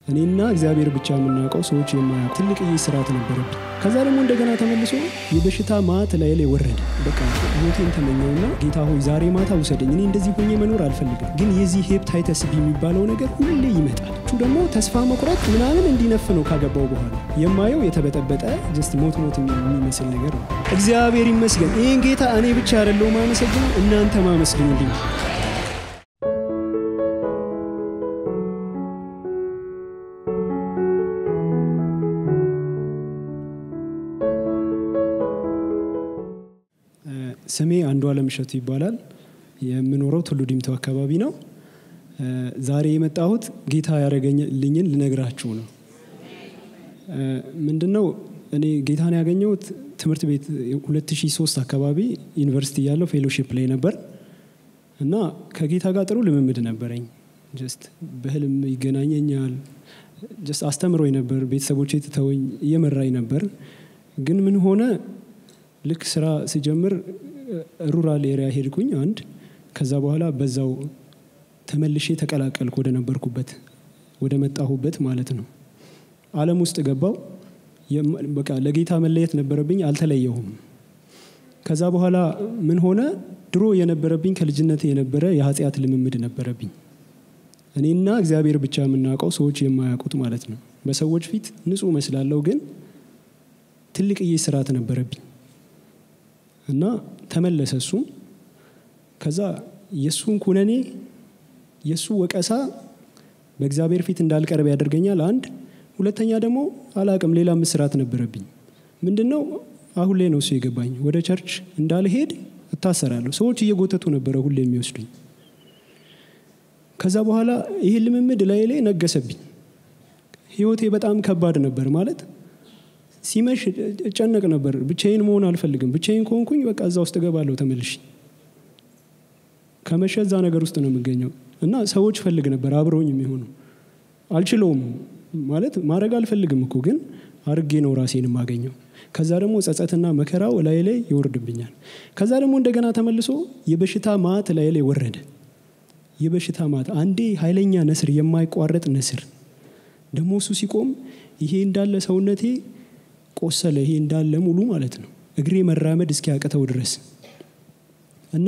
እኔና እግዚአብሔር ብቻ የምናውቀው ሰዎች የማያውቁ ትልቅዬ ስርዓት ነበረብኝ። ከዛ ደግሞ እንደገና ተመልሶ የበሽታ ማት ላይ ላይ ወረደ። በቃ ሞቴን ተመኘውና ጌታ ሆይ ዛሬ ማታ ውሰደኝ፣ እኔ እንደዚህ ሆኜ መኖር አልፈልግም። ግን የዚህ ሄፕታይተስ ቢ የሚባለው ነገር ሁሌ ይመጣል። እሱ ደግሞ ተስፋ መቁረጥ ምናምን እንዲነፍ ነው ካገባው በኋላ የማየው የተበጠበጠ ጀስት ሞት ሞት የሚመስል ነገር ነው። እግዚአብሔር ይመስገን። ይህን ጌታ እኔ ብቻ አይደለሁ ማመሰግነው፣ እናንተ ማመስግኑልኝ። ስሜ አንዱ አለም እሸቱ ይባላል። የምኖረው ቱሉ ዲምቱ አካባቢ ነው። ዛሬ የመጣሁት ጌታ ያደረገልኝን ልነግራችሁ ነው። ምንድን ነው እኔ ጌታን ያገኘሁት ትምህርት ቤት 2003 አካባቢ ዩኒቨርሲቲ ያለው ፌሎሺፕ ላይ ነበር እና ከጌታ ጋር ጥሩ ልምምድ ነበረኝ። ጀስት በህልም ይገናኘኛል። ጀስት አስተምሮኝ ነበር። ቤተሰቦቼ ትተወኝ እየመራኝ ነበር። ግን ምን ሆነ ልክ ስራ ስጀምር ሩራል ኤሪያ ሄድኩኝ አንድ ከዛ በኋላ በዛው ተመልሼ ተቀላቀልኩ ወደ ነበርኩበት ወደ መጣሁበት ማለት ነው። አለም ውስጥ ገባው። በቃ ለጌታ መለየት ነበረብኝ፣ አልተለየሁም። ከዛ በኋላ ምን ሆነ? ድሮ የነበረብኝ ከልጅነት የነበረ የኃጢአት ልምምድ ነበረብኝ። እኔና እግዚአብሔር ብቻ የምናውቀው ሰዎች የማያውቁት ማለት ነው። በሰዎች ፊት ንጹህ መስላለሁ፣ ግን ትልቅዬ ስርዓት ነበረብኝ እና ተመለሰ እሱም። ከዛ የእሱን ኩነኔ የእሱ ወቀሳ በእግዚአብሔር ፊት እንዳልቀርብ ያደርገኛል። አንድ ሁለተኛ ደግሞ አላቅም ሌላ ምስራት ነበረብኝ። ምንድን ነው አሁን ላይ ነው እሱ የገባኝ። ወደ ቸርች እንዳልሄድ እታሰራለሁ። ሰዎች እየጎተቱ ነበረ ሁሌ የሚወስዱኝ። ከዛ በኋላ ይህ ልምምድ ላይ ላይ ነገሰብኝ። ህይወቴ በጣም ከባድ ነበር ማለት ሲመሽ እጨነቅ ነበር። ብቻዬን መሆን አልፈልግም። ብቻዬን ከሆንኩኝ በቃ እዛ ውስጥ እገባለሁ ተመልሼ። ከመሸ እዛ ነገር ውስጥ ነው የምገኘው እና ሰዎች ፈልግ ነበር አብረውኝ የሚሆኑ አልችለውም ማለት ማድረግ አልፈልግም እኮ ግን አርጌ ነው ራሴን የማገኘው። ከዛ ደግሞ ጸጸትና መከራው ላይ ላይ ይወርድብኛል። ከዛ ደግሞ እንደገና ተመልሶ የበሽታ ማት ላይ ላይ ወረደ። የበሽታ ማት አንዴ ኃይለኛ ነስር፣ የማይቋረጥ ነስር ደግሞ እሱ ሲቆም ይሄ እንዳለ ሰውነቴ ቆሰለ። ይሄ እንዳለ ሙሉ ማለት ነው እግሬ መራመድ እስኪያቅተው ድረስ እና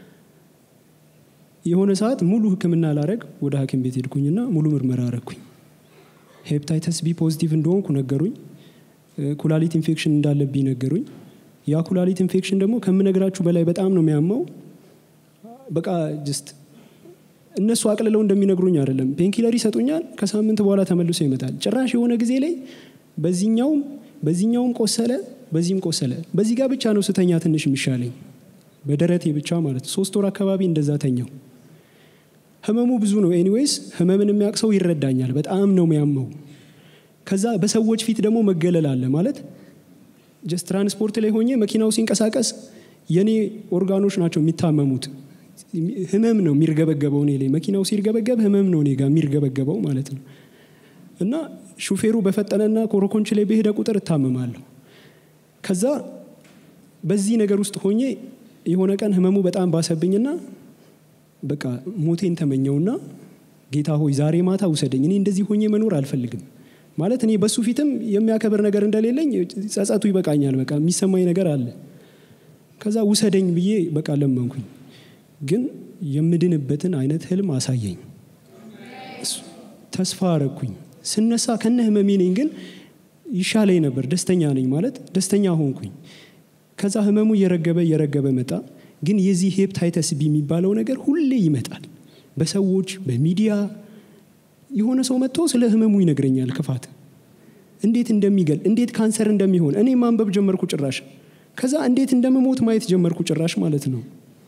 የሆነ ሰዓት ሙሉ ሕክምና ላረግ ወደ ሐኪም ቤት ሄድኩኝና ሙሉ ምርመራ አረግኩኝ። ሄፕታይተስ ቢ ፖዚቲቭ እንደሆንኩ ነገሩኝ። ኩላሊት ኢንፌክሽን እንዳለብኝ ነገሩኝ። ያ ኩላሊት ኢንፌክሽን ደግሞ ከምነግራችሁ በላይ በጣም ነው የሚያመው። በቃ ጅስት እነሱ አቅልለው እንደሚነግሩኝ አይደለም። ፔንኪለር ይሰጡኛል። ከሳምንት በኋላ ተመልሶ ይመጣል። ጭራሽ የሆነ ጊዜ ላይ በዚህኛውም በዚህኛውም ቆሰለ፣ በዚህም ቆሰለ። በዚህ ጋር ብቻ ነው ስተኛ ትንሽ የሚሻለኝ በደረቴ ብቻ ማለት ሶስት ወር አካባቢ እንደዛ ተኛው። ህመሙ ብዙ ነው። ኤኒዌይስ ህመምን የሚያውቅ ሰው ይረዳኛል። በጣም ነው የሚያመው። ከዛ በሰዎች ፊት ደግሞ መገለል አለ ማለት ጀስት ትራንስፖርት ላይ ሆኜ መኪናው ሲንቀሳቀስ የኔ ኦርጋኖች ናቸው የሚታመሙት። ህመም ነው የሚርገበገበው እኔ ላይ። መኪናው ሲርገበገብ ህመም ነው እኔ ጋር የሚርገበገበው ማለት ነው። እና ሹፌሩ በፈጠነና ኮረኮንች ላይ በሄደ ቁጥር እታመማለሁ። ከዛ በዚህ ነገር ውስጥ ሆኜ የሆነ ቀን ህመሙ በጣም ባሰብኝና በቃ ሞቴን ተመኘውና ጌታ ሆይ ዛሬ ማታ ውሰደኝ፣ እኔ እንደዚህ ሆኜ መኖር አልፈልግም። ማለት እኔ በሱ ፊትም የሚያከብር ነገር እንደሌለኝ ጸጸቱ ይበቃኛል። በቃ የሚሰማኝ ነገር አለ። ከዛ ውሰደኝ ብዬ በቃ ለመንኩኝ። ግን የምድንበትን አይነት ህልም አሳየኝ። ተስፋ አረግኩኝ። ስነሳ ከነ ህመሜ ነኝ፣ ግን ይሻለኝ ነበር። ደስተኛ ነኝ ማለት ደስተኛ ሆንኩኝ። ከዛ ህመሙ እየረገበ እየረገበ መጣ። ግን የዚህ ሄፕታይተስ ቢ የሚባለው ነገር ሁሌ ይመጣል። በሰዎች በሚዲያ የሆነ ሰው መጥቶ ስለ ህመሙ ይነግረኛል። ክፋት እንዴት እንደሚገል እንዴት ካንሰር እንደሚሆን እኔ ማንበብ ጀመርኩ ጭራሽ። ከዛ እንዴት እንደምሞት ማየት ጀመርኩ ጭራሽ ማለት ነው።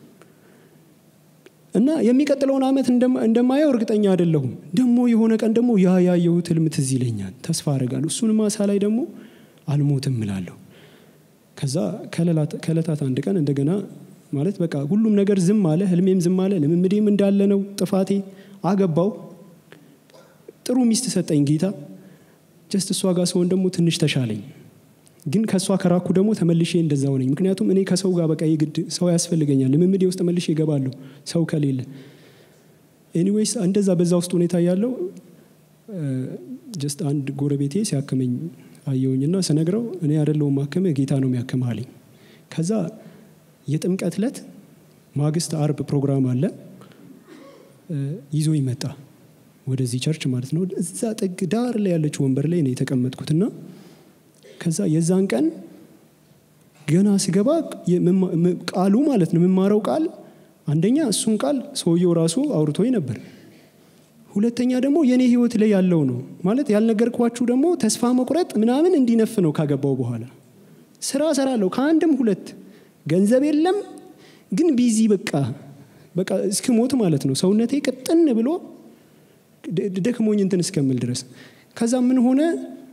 እና የሚቀጥለውን ዓመት እንደማየው እርግጠኛ አይደለሁም። ደግሞ የሆነ ቀን ደግሞ ያ ያየሁት ህልም ትዝ ይለኛል። ተስፋ አደርጋለሁ። እሱን ማሳ ላይ ደግሞ አልሞትም እላለሁ። ከዛ ከዕለታት አንድ ቀን እንደገና ማለት በቃ ሁሉም ነገር ዝም አለ። ህልሜም ዝም አለ። ልምምዴም እንዳለ ነው። ጥፋቴ አገባው። ጥሩ ሚስት ሰጠኝ ጌታ። ጀስት እሷ ጋር ሰውን ደግሞ ትንሽ ተሻለኝ። ግን ከእሷ ከራኩ ደግሞ ተመልሼ እንደዛው ነኝ። ምክንያቱም እኔ ከሰው ጋር በቃ የግድ ሰው ያስፈልገኛል። ልምምዴ ውስጥ መልሼ እገባለሁ ሰው ከሌለ። ኤኒዌይስ እንደዛ በዛ ውስጥ ሁኔታ ያለው ጀስት አንድ ጎረቤቴ ሲያክመኝ አየውኝና ስነግረው እኔ አይደለሁም ማክምህ ጌታ ነው የሚያክምህ አለኝ። ከዛ የጥምቀት ዕለት ማግስት አርብ ፕሮግራም አለ ይዞ ይመጣ ወደዚህ ቸርች ማለት ነው። እዛ ጥግ ዳር ላይ ያለችው ወንበር ላይ ነው የተቀመጥኩትና ከዛ የዛን ቀን ገና ስገባ ቃሉ ማለት ነው የምማረው ቃል አንደኛ እሱን ቃል ሰውየው ራሱ አውርቶኝ ነበር። ሁለተኛ ደግሞ የእኔ ህይወት ላይ ያለው ነው ማለት ያልነገርኳችሁ ደግሞ ተስፋ መቁረጥ ምናምን እንዲነፍ ነው ካገባው በኋላ ስራ ሰራለሁ ከአንድም ሁለት ገንዘብ የለም ግን ቢዚ በቃ በቃ እስክሞት ማለት ነው ሰውነቴ ቅጥን ብሎ ደክሞኝ እንትን እስከምል ድረስ ከዛ ምን ሆነ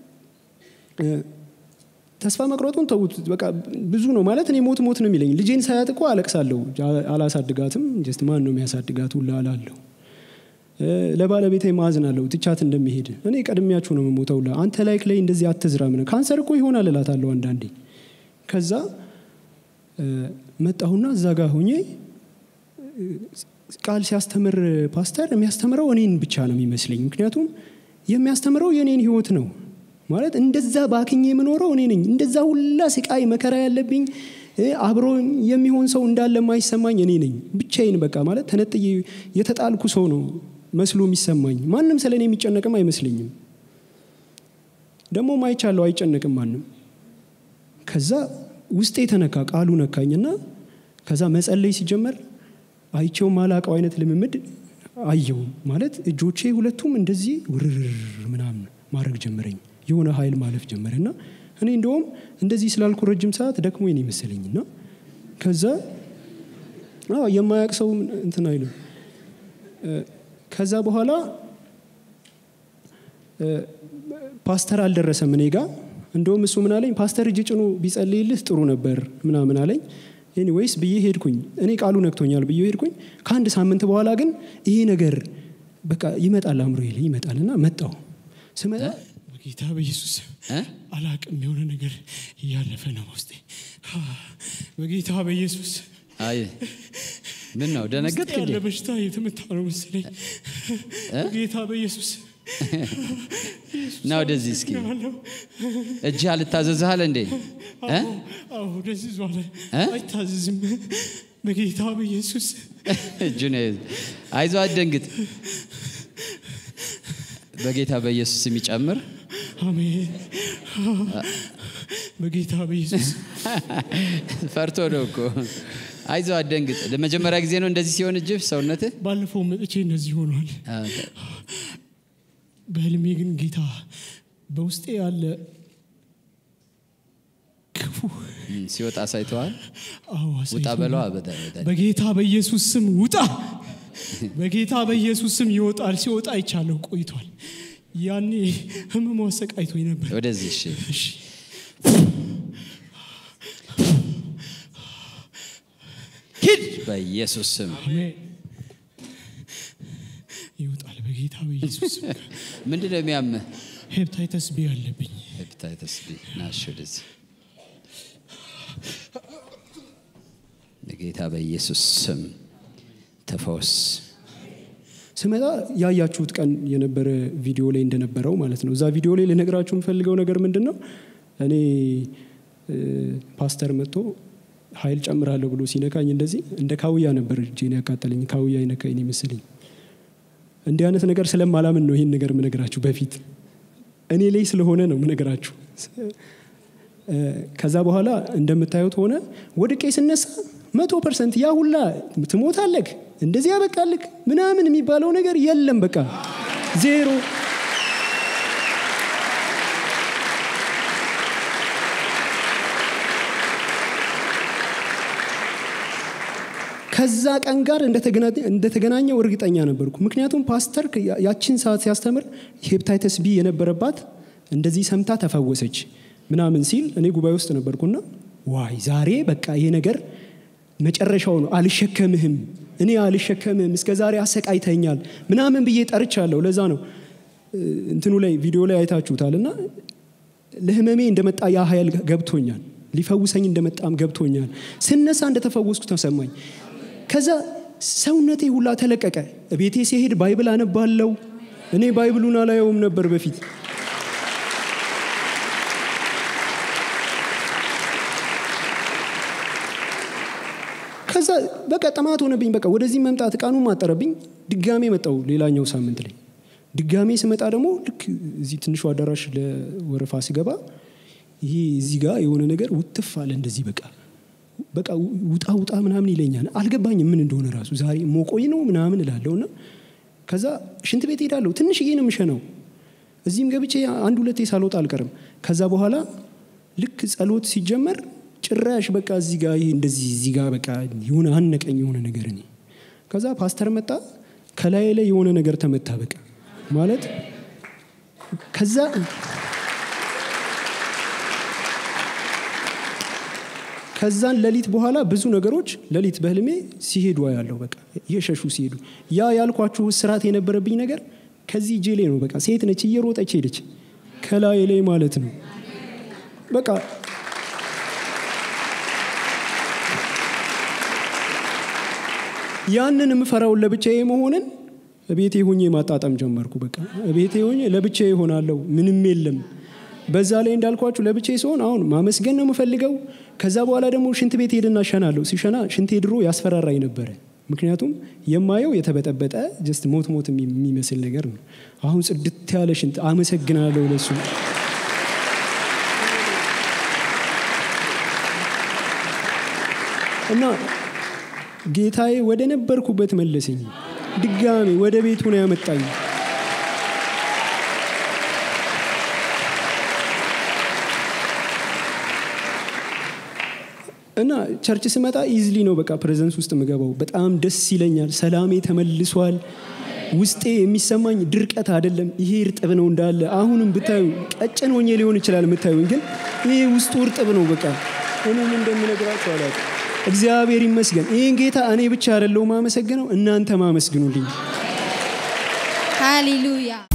ተስፋ መቁረጡን ተውት። በቃ ብዙ ነው ማለት እኔ ሞት ሞት ነው የሚለኝ። ልጄን ሳያት እኮ አለቅሳለሁ። አላሳድጋትም ጀስት ማን ነው የሚያሳድጋት ሁላ አላለሁ። ለባለቤቴ ማዝናለሁ ትቻት እንደሚሄድ እኔ ቀድሚያችሁ ነው የምሞተው። አንተ ላይክ ላይ እንደዚህ አትዝራ ምን ካንሰር እኮ ይሆናል እላታለሁ አንዳንዴ። ከዛ መጣሁና እዛ ጋር ሆኜ ቃል ሲያስተምር ፓስተር የሚያስተምረው እኔን ብቻ ነው የሚመስለኝ። ምክንያቱም የሚያስተምረው የእኔን ህይወት ነው ማለት እንደዛ ባክኜ የምኖረው እኔ ነኝ። እንደዛ ሁላ ስቃይ መከራ ያለብኝ አብሮ የሚሆን ሰው እንዳለ የማይሰማኝ እኔ ነኝ ብቻዬን። በቃ ማለት ተነጥዬ የተጣልኩ ሰው ነው መስሎ የሚሰማኝ። ማንም ስለ እኔ የሚጨነቅም አይመስለኝም። ደግሞ አይቻለሁ፣ አይጨነቅም ማንም። ከዛ ውስጤ የተነካ ቃሉ ነካኝና ከዛ መጸለይ ሲጀመር አይቼው ማላቀው አይነት ልምምድ አየው። ማለት እጆቼ ሁለቱም እንደዚህ ውርር ምናምን ማድረግ ጀመረኝ። የሆነ ኃይል ማለፍ ጀመረ እና እኔ እንደውም እንደዚህ ስላልኩ ረጅም ሰዓት ደክሞኝ ነው ይመስለኝ እና ከዛ የማያውቅ ሰው እንትን አይልም። ከዛ በኋላ ፓስተር አልደረሰም እኔ ጋ። እንደውም እሱ ምን አለኝ፣ ፓስተር እጅ ጭኑ ቢጸልይልህ ጥሩ ነበር ምናምን አለኝ። ኤኒዌይስ ብዬ ሄድኩኝ። እኔ ቃሉ ነክቶኛል ብዬ ሄድኩኝ። ከአንድ ሳምንት በኋላ ግን ይሄ ነገር በቃ ይመጣል አእምሮ ላይ ይመጣል እና መጣው ስመጣ በጌታ በኢየሱስ አላቅም የሆነ ነገር እያለፈ ነው ውስጤ። በጌታ በኢየሱስ አይ ምን ነው ደነገጥክ ያለ እንዴ? በሽታ የተመታ ነው መሰለኝ። በጌታ በኢየሱስ ና ወደዚህ እስኪ ያለው እጅ አልታዘዝሃል እንዴ? እ? አዎ ወደዚህ ዟለ እ? አይታዘዝም። በጌታ በኢየሱስ እጁን አይዞ አትደንግጥ። በጌታ በኢየሱስ የሚጨምር አሜን። በጌታ በኢየሱስ ፈርቶ ነው እኮ። አይዞ አትደንግጥ። ለመጀመሪያ ጊዜ ነው እንደዚህ ሲሆን እጅህ ሰውነትህ ባለፈው መጥቼ እንደዚህ ሆኗል። በህልሜ ግን ጌታ በውስጤ ያለ ክፉ እም፣ ሲወጣ አሳይተዋል። አዎ ውጣ አሳይቶኛል። በለዋ በጣም በጣም። በጌታ በኢየሱስ ስም ውጣ። በጌታ በኢየሱስ ስም ይወጣል። ሲወጣ አይቻለሁ ቆይቷል። ያኔ ህመሙ አሰቃይቶኝ ነበር። ወደዚህ እሺ። እሺ ሂድ በኢየሱስ ስም። አሜን። ይወጣል በጌታ በኢየሱስ ስም። ምንድን ነው የሚያምህ? ሄፕታይተስ ቢ አለብኝ። ሄፓታይተስ ቢ ናሽ ወደዚህ በጌታ በኢየሱስ ስም ተፈወስ። ስመጣ ያያችሁት ቀን የነበረ ቪዲዮ ላይ እንደነበረው ማለት ነው። እዛ ቪዲዮ ላይ ልነግራችሁ የምፈልገው ነገር ምንድን ነው? እኔ እ፣ ፓስተር መጥቶ ኃይል ጨምራለሁ ብሎ ሲነካኝ እንደዚህ እንደ ካውያ ነበር እጄን ያቃጠለኝ። ካውያ ይነካኝ መሰለኝ። እንዲህ አይነት ነገር ስለማላምን ነው ይህን ነገር ምነግራችሁ። በፊት እኔ ላይ ስለሆነ ነው ምነግራችሁ። እ፣ ከዛ በኋላ እንደምታዩት ሆነ። ወድቄ ስነሳ መቶ ፐርሰንት ያ ሁላ ትሞታለክ እንደዚህ ያበቃልክ ምናምን የሚባለው ነገር የለም። በቃ ዜሮ። ከዛ ቀን ጋር እንደተገና- እንደተገናኘው እርግጠኛ ነበርኩ። ምክንያቱም ፓስተር ያ- ያችን ሰዓት ሲያስተምር ሄፕታይተስ ቢ የነበረባት እንደዚህ ሰምታ ተፈወሰች ምናምን ሲል እኔ ጉባኤ ውስጥ ነበርኩና ዋይ ዛሬ በቃ ይሄ ነገር መጨረሻው ነው፣ አልሸከምህም፣ እኔ አልሸከምህም፣ እስከ ዛሬ አሰቃይተኛል ምናምን ብዬ ጠርቻለሁ። ለዛ ነው እ፣ እንትኑ ላይ ቪዲዮ ላይ አይታችሁታል እና ለህመሜ እንደመጣ ያ ኃይል ገብቶኛል። ሊፈውሰኝ እንደመጣም ገብቶኛል። ስነሳ እንደተፈወስኩ ተሰማኝ። ከዛ ሰውነቴ ሁላ ተለቀቀ። ቤቴ ሲሄድ ባይብል አነባለው፣ እኔ ባይብሉን አላየውም ነበር በፊት ከዛ በቃ ጥማት ሆነብኝ በቃ ወደዚህ መምጣት ቀኑ ማጠረብኝ ድጋሜ መጣው ሌላኛው ሳምንት ላይ ድጋሜ ስመጣ ደግሞ ልክ እዚህ ትንሹ አዳራሽ ለወረፋ ስገባ ይሄ እዚህ ጋር የሆነ ነገር ውትፍ አለ እንደዚህ በቃ በቃ ውጣ ውጣ ምናምን ይለኛል አልገባኝም ምን እንደሆነ ራሱ ዛሬ ሞቆይ ነው ምናምን እላለሁ እና ከዛ ሽንት ቤት ሄዳለሁ ትንሽዬ ነው የምሸነው እዚህም ገብቼ አንድ ሁለቴ ሳልወጣ አልቀርም ከዛ በኋላ ልክ ጸሎት ሲጀመር ጭራሽ በቃ እዚህ ጋር ይሄ እንደዚህ እዚህ ጋር በቃ የሆነ አነቀኝ የሆነ ነገር እኔ ከዛ ፓስተር መጣ ከላይ ላይ የሆነ ነገር ተመታ በቃ ማለት ከዛ ከዛን ሌሊት በኋላ ብዙ ነገሮች ሌሊት በህልሜ ሲሄዱ ያለው በቃ እየሸሹ ሲሄዱ ያ ያልኳችሁ ስርዓት የነበረብኝ ነገር ከዚህ እጄ ላይ ነው በቃ ሴት ነች እየሮጠች ሄደች ከላይ ላይ ማለት ነው በቃ ያንን የምፈራውን ለብቻዬ መሆንን ቤቴ ሆኜ ማጣጠም ጀመርኩ በቃ ቤቴ ሆኜ ለብቻዬ ሆናለሁ ምንም የለም በዛ ላይ እንዳልኳችሁ ለብቻዬ ሲሆን አሁን ማመስገን ነው የምፈልገው ከዛ በኋላ ደግሞ ሽንት ቤት ሄድና እሸናለሁ ሲሸና ሽንቴ ድሮ ያስፈራራኝ ነበረ ምክንያቱም የማየው የተበጠበጠ ጀስት ሞት ሞት የሚመስል ነገር ነው አሁን ጽድት ያለ ሽንት አመሰግናለሁ ለሱ እና ጌታዬ ወደ ነበርኩበት መለሰኝ ድጋሜ ወደ ቤቱ ነው ያመጣኝ እና ቸርች ስመጣ ኢዝሊ ነው በቃ ፕሬዘንስ ውስጥ ምገባው በጣም ደስ ይለኛል ሰላሜ ተመልሷል ውስጤ የሚሰማኝ ድርቀት አይደለም ይሄ እርጥብ ነው እንዳለ አሁንም ብታዩ ቀጭን ሆኜ ሊሆን ይችላል የምታዩኝ ግን ይሄ ውስጡ እርጥብ ነው በቃ እኔም እንደምነግራቸው አላውቅም እግዚአብሔር ይመስገን ይህን ጌታ እኔ ብቻ አይደለው ማመሰግነው እናንተ ማመስግኑልኝ ሃሌሉያ